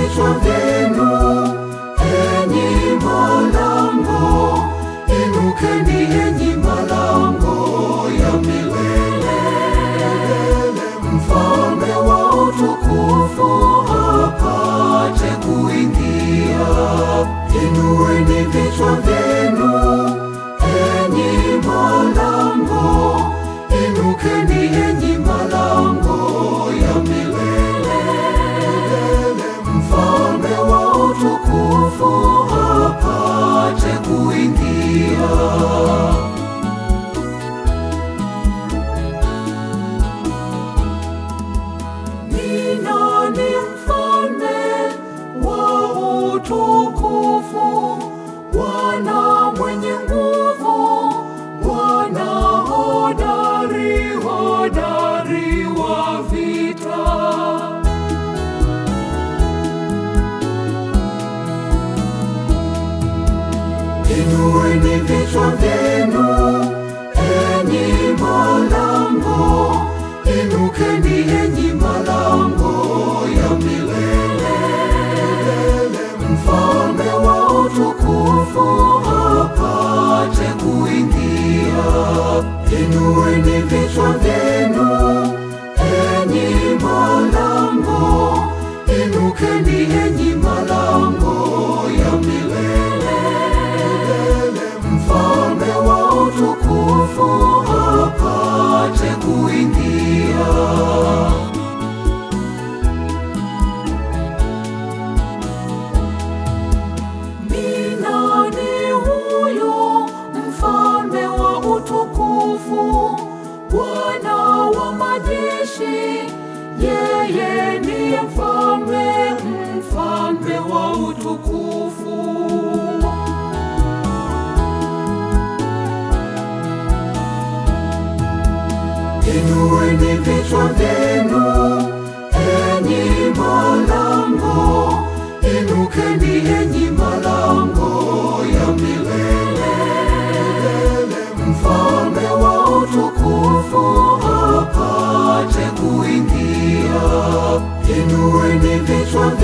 vichwa vyenu, enyi malango, inukeni enyi malango ya milele. Mfalme wa utukufu apate kuingia. Inueni vichwa vyenu, enyi malango, inukeni enyi malango ya milele. Mfalme wa utukufu apate kuingia. Ni nani mfalme wa utukufu? Bwana mwenye nguvu, Bwana hodari, hodari wa vita. Inueni vichwa vyenu, enyi malango, inukeni enyi malango ya milele. Mfalme wa utukufu apate kuingia. Inueni vichwa vyenu, enyi malango, inukeni enyi malango ya milele. Mfalme wa utukufu apate kuingia. Ni nani huyo mfalme wa utukufu? Bwana wa majeshi, yeye ndiye mfalme, mfalme wa utukufu. Inueni vichwa vyenu, enyi malango, inukeni enyi malango ya milele. Mfalme wa utukufu apate kuingia. Inueni vichwa